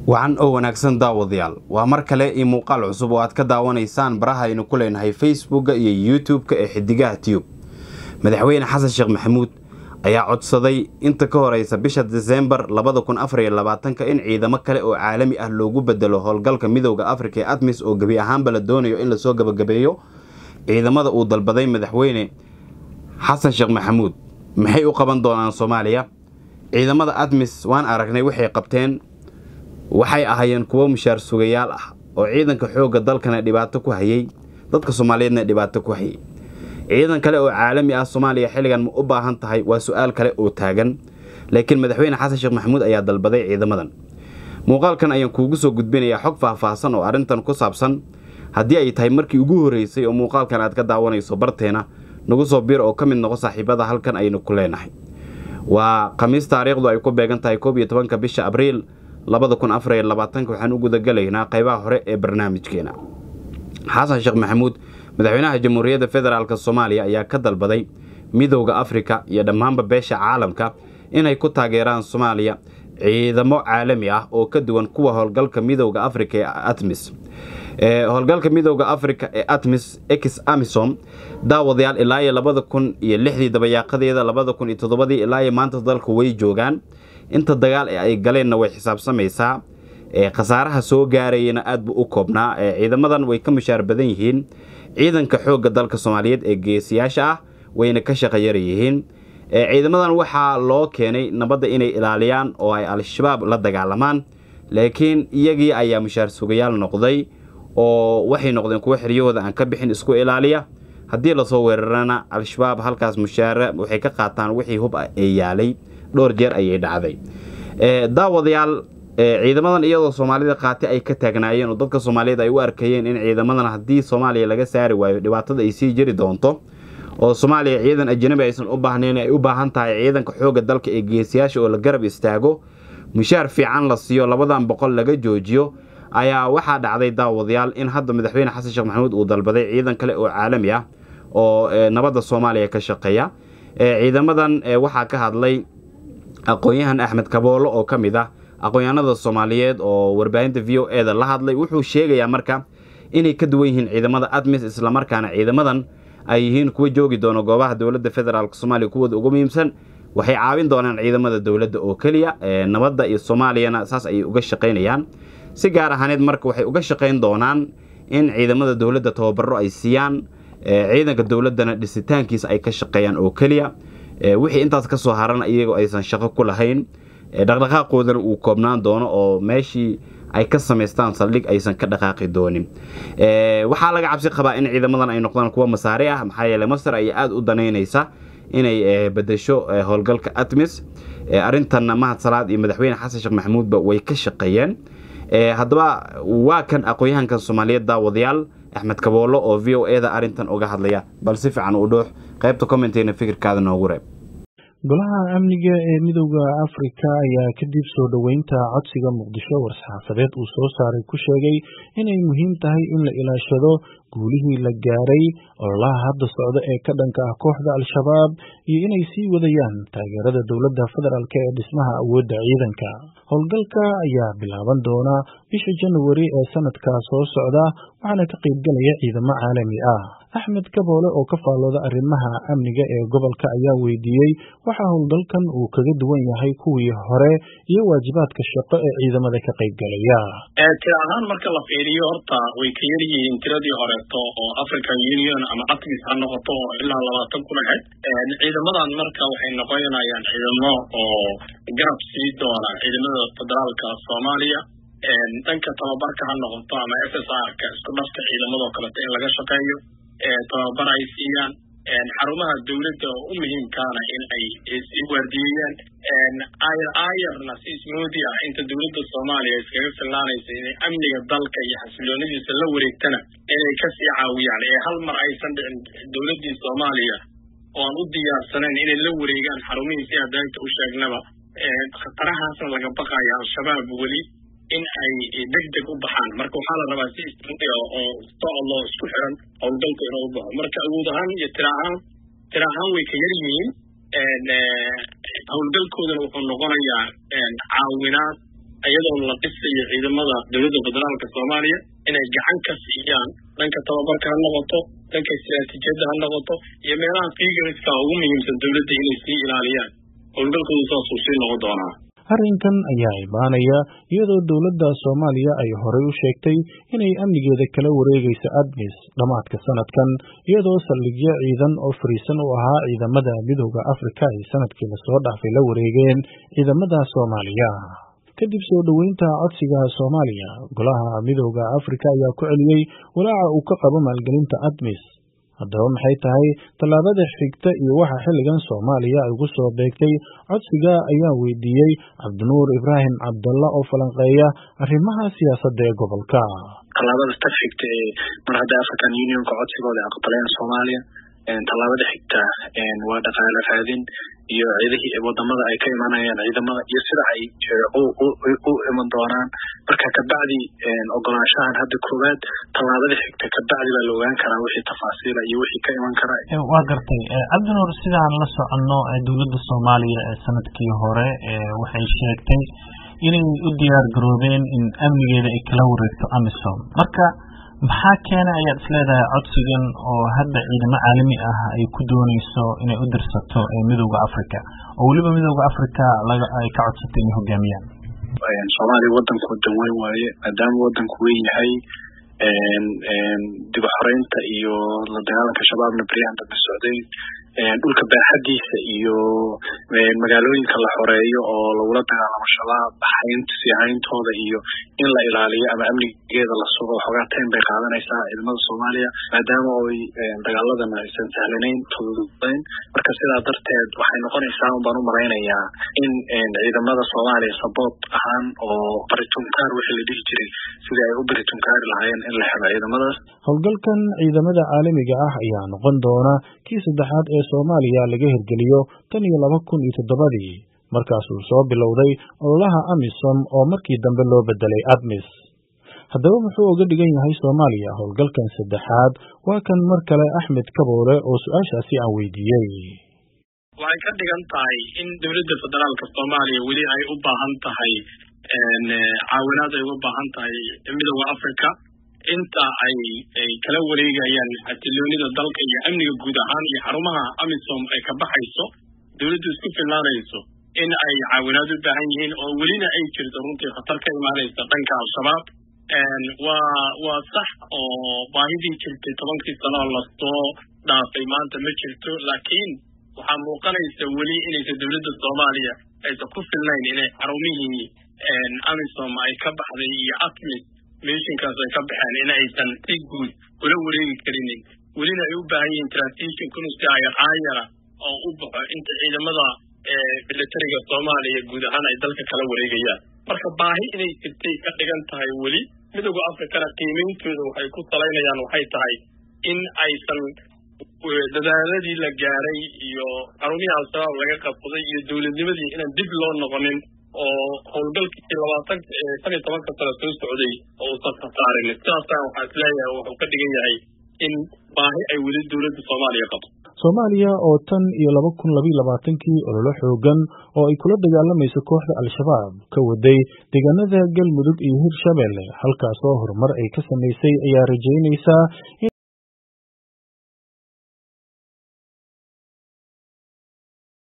wacan oo wanaagsan daawadayaal waa mar kale iyo muuqaal cusub oo aad ka daawanaysaan baraha aynu ku leenahay facebooka iyo youtube-ka ee xidigaha tiyub madaxweyne xasan sheekh maxamuud ayaa codsaday inta ka horeysa bisha disembar labada kun afar iyo labaatanka in ciidamo kale oo caalami ah loogu bedelo howlgalka midooda afrika ee admis oo gebi ahaanba la doonayo in lasoo gabagabeeyo ciidamada uu dalbaday madaxweyne xasan sheekh maxamuud maxay u qaban doonaan soomaaliya ciidamada admis waan aragnay waxay qabteen waxay ahaayeen kuwo mushaar sugayaal ah oo ciidanka xoogga dalkana dhibaato ku hayay dadka soomaaliyeedna dhibaato ku hayay ciidan kale oo caalami ah soomaaliya xilligan ma u baahan tahay waa su-aal kale oo taagan laakiin madaxweyne xasan sheekh maxamuud ayaa dalbaday ciidamadan muuqaalkan ayaan kuugu soo gudbinayaa xog faahfaahsan oo arrintan ku saabsan haddii ay tahay markii ugu horreysay oo muuqaalkan aad ka daawanayso barteena nagu soo biir oo ka mid noqo saaxiibada halkan aynu ku leenahay waa khamiis taariikhdu ay ku beegan tahay koob iyo tobanka bisha abriil labada kun afar iyo labaatanka waxaan u gudagalaynaa qaybaha hore ee barnaamijkeena xasan sheekh maxamuud madaxweynaha jamhuuriyadda federaalk soomaaliya ayaa ka dalbaday midowda afrika iyo dhammaanba beesha caalamka inay ku taageeraan soomaaliya ciidamo caalami ah oo ka duwan kuwa howlgalka midowda afrika ee atmis howlgalka midowda afrika ee atmis ex amisom daawadayaal ilaa iyo labada kun iyo lixdii dabayaaqadeeda labada kun iyo toddobadii ilaa iyo maanta dalka way joogaan inta dagaal ee ay galeenna way xisaabsamaysaa khasaaraha soo gaarayana aad buu u koobnaa ciidamadan way ka mushaar badan yihiin ciidanka xoogga dalka soomaaliyeed ee geesiyaasha ah wayna ka shaqayar yihiin ciidamadan waxaa loo keenay nabadda inay ilaaliyaan oo ay al-shabaab la dagaalamaan laakiin iyagii ayaa mushaar sugayaal noqday oo waxay noqdeen kuwo xiryahooda aan ka bixin isku ilaaliya haddii lasoo weerarana al-shabaab halkaas mushaare waxay ka qaataan wixii hub ee yaalay dhowr jeer ayay dhacday daawadayaal ciidamadan iyadoo soomaalida qaati ay ka taagnaayeen oo dadka soomaaliyeed ay u arkayeen in ciidamadan haddii soomaaliya laga saari waayo dhibaatada ay sii jiri doonto oo soomaaliya ciidan ajanabi aysan u baahnayn ay u baahan tahay ciidanka xoogga dalka ee geesiyaasha oo la garab istaago mushaar fiican la siiyo labadan boqol laga joojiyo ayaa waxaa dhacday daawadayaal in hadda madaxweyne xasan sheekh maxamuud uu dalbaday ciidan kale oo caalami ah oo nabadda soomaaliya ka shaqeeya ciidamadan waxaa ka hadlay aqoon-yahan axmed kaboolo oo ka mid ah aqoon-yahanada soomaaliyeed oo warbaahinta v o eda la hadlay wuxuu sheegayaa marka inay ka duwan yihiin ciidamada admis islamarkaana ciidamadan ay yihiin kuwa joogi doono goobaha dowladda federaalk soomaaliya kuwooda ugu muhiimsan waxay caawin doonaan ciidamada dowladda oo keliya nabadda iyo soomaaliyana saas ayay uga shaqaynayaan si gaar ahaaneed marka waxay uga shaqayn doonaan in ciidamada dowladda tababaro ay siiyaan ciidanka dowladdana dhisitaankiisa ay ka shaqeeyaan oo keliya wixii intaas ka soo haran iyagoo aysan shaqo ku lahayn dhaqdhaqaaqoodana uu koobnaan doono oo meeshii ay ka samaystaan saldhig aysan ka dhaqaaqi doonin waxaa laga cabsi qabaa in ciidamadan ay noqdaan kuwa masaari ah maxaa yeele masar ayaa aada u danaynaysa inay bedesho howlgalka atmis arrintanna mahad salaad iyo madaxweyne xasan sheekh maxamuudba way ka shaqeeyeen haddaba waa kan aqoon-yahankan soomaaliyeed daawadayaal axmed kaboolo oo v o eda arrintan uga hadlaya bal si fiican u dhuux qaybta commenteena fikirkaada noogu reeb golaha amniga ee midowda afrika ayaa kadib soo dhoweynta codsiga muqdisho war-saxaafadeed uu soo saaray ku sheegay inay muhiim tahay in la ilaashado guulihii la gaaray ololaha hadda socda ee ka dhanka ah kooxda al-shabaab iyo inay sii wadayaan taageerada dowladda federaalk ee dhismaha awoodda ciidanka howlgalka ayaa bilaaban doona bisha januari ee sanadka soo socda waxaana ka qaybgalaya ciidamo caalami ah axmed kaboole oo ka faallooda arrimaha amniga ee gobolka ayaa weydiiyey waxaa howlgalkan uu kaga duwan yahay kuwii hore iyo waajibaadka shaqo ee ciidamada ka qaybgalaya tira ahaan marka la fiiriyo horta way ka yar yihiin tiradii horeeto oo african union ama atmis ha noqoto oo ilaa labaatan kun ahayd ciidamadan marka waxay noqonayaan ciidamo oo garab sii doona ciidamada federaalka soomaaliya dhanka tababarka ha noqoto ama s s r ka isku dhafka ciidamadoo kaleta in laga shaqeeyo tababar ay siiyaan xarumaha dowladda oo u muhiimkaana in ay sii waardiyeeyaan ayar ayarna si ismoodi ah inta dowladda soomaaliya iskaga filnaanaysa inay amniga dalka iyo xasiloonadiisa la wareegtana inay kasii caawiyaan ee hal mar aysan dhicin dowladdii soomaaliya oo aan u diyaarsanayn inay la wareegaan xarumihii si adaagta u sheegnaba khatarahaasna laga baqaya al-shabaab weli in ay deg deg u baxaan marka waxaa la rabaa si ismoodi ah oo socdo isku xiran howlgalku inuu u baxo marka awood ahaan iyo tira ahaan tira ahaan way ka yar yihiin howlgalkoodana wuxuu noqonayaa caawinaad iyadoo la dhisayo ciidamada dowladda federaalka soomaaliya inay gacan ka siiyaan dhanka tababarka ha noqoto dhanka istiraatiijiyadda ha noqoto iyo meelaha figariska ugu muhiimsan dowladda inay sii ilaaliyaan howlgalkoodu saasuu sii noqon doonaa arrinkan ayaa imaanaya iyadoo dowladda soomaaliya ay horey u sheegtay inay amnigeeda kala wareegayso admis dhammaadka sanadkan iyadoo saldhigyo ciidan oo fariisan u ahaa ciidamada midooda afrika ay sanadkii lasoo dhaafay la wareegeen ciidamada soomaaliya kadib soo dhoweynta codsiga soomaaliya golaha midooda afrika ayaa ku celiyey walaaca uu ka qabo maalgelinta admis haddaba maxay tahay tallaabada xigta iyo waxa xilligan soomaaliya ay ugu soo beegtay codsiga ayaa weydiiyey cabdinuur ibraahim cabdalla oo falanqeeya arrimaha siyaasadda ee gobolka tallaabada ta xigta ee mar hadda african unionka codsigooda aqbaleen soomaaliya tallaabada xigta waa dhaqaale raadin iyo ciidihii wadamada ay ka imanayaan ciidamada iyo sida ay u iman doonaan marka kabacdi ogolaanshahan hadda koowaad tallaabada xigta kabacdi baa la ogaan karaa wixii tafaasiila iyo wixii ka iman kara waa gartay cabdinuur sidaan la soconno dowladda soomaaliya ee sanadkii hore waxay sheegtay inay u diyaar garoobeen in amnigeeda ay kala wareegto amisom marka maxaa keena ayaad isleedahay codsigan oo hadda ciidamo caalami ah ay ku dooneyso inay u dirsato midooda africa oo weliba midooda africa ay ka codsatay inay hogaamiyaan soomaaliya wadanku danweyn waaye maadaama wadanku weyn yahay dib xoreynta iyo la dagaalanka shabaabna beryahan dambe socday dhulka baaxadiisa iyo magaalooyinka la xoreeyo oo lagula dagaalamo shabaab haynta sii hayntooda iyo in la ilaaliyo ama amnigeeda la sugo waxoogaa tayn bay qaadanaysaa ciidamada soomaaliya maadaama oy dagaaladana aysan sahlanayn fududayn marka sidaa darteed waxay noqonaysaa un baan u malaynayaa in ciidamada soomaaliya saboot ahaan oo baritunkaar wixii la dhihi jiray sidii ay u baritunkaari lahaayeen in la helo ciidamadaas howlgalkan ciidamada caalamiga ah ayaa noqon doona kii saddexaad ee soomaaliya laga hirgeliyo tan iyo laba kun iyo toddobadii markaasuu soo bilowday ololaha amisom oo markii dambe loo bedelay admis haddaba muxuu uga dhigan yahay soomaaliya howlgalkan saddexaad waa kan mar kale axmed kaboole oo su-aashaasi aan weydiiyey waxay ka dhigan tahay in dowladda federaalka soomaaliya weli ay u baahan tahay caawinaad ay uga baahan tahay midooda africa inta ay ay kala wareegayaan xasiloonida dalka iyo amniga guud ahaan iyo xarumaha amisom ay ka baxayso dowladdu isku filnaanayso in ay caawinaad u baahan yihiin oo welina ay jirto runtii khatar ka imaanaysa dhanka al-shabaab waa waa sax oo baahidii jirtay tobankii sano oo lasoo dhaafay maanta ma jirto laakiin waxaa muuqanaysa weli inaysa dowladda soomaaliya aysan ku filnayn inay xarumihii amisom ay ka baxday iyo atmis mishinkaas ay ka baxeen in aysan si guud ula wareegi karinin welina ay u baahan yihiin transition kunusi ayar aayara oo u baxo inta ciidamada militariga soomaaliya guud ahaan ay dalka kala wareegayaan marka baahi inay jirtay ka dhigan tahay weli midooda africana qiimeyntooda waxay ku salaynayaan waxay tahay in aysan dadaaladii la gaaray iyo xarumihii al-shabaab laga qabsaday iyo dowladnimadii inaan dib loo noqonin oo howlgalkii labaatan shan iyo tobanka sano soo socday oo uusan khasaarin sidaasaan waxaa is leeyahay wuxuu ka dhigan yahay in baahi ay weli dowladda soomaaliya qabto soomaaliya oo tan iyo laba kun labayo labaatankii ololo xoogan oo ay kula dagaalamayso kooxda al-shabaab ka waday deegaanada galmudug iyo hirshabelle halkaasoo horumar ay ka samaysay ayaa rajaynaysaa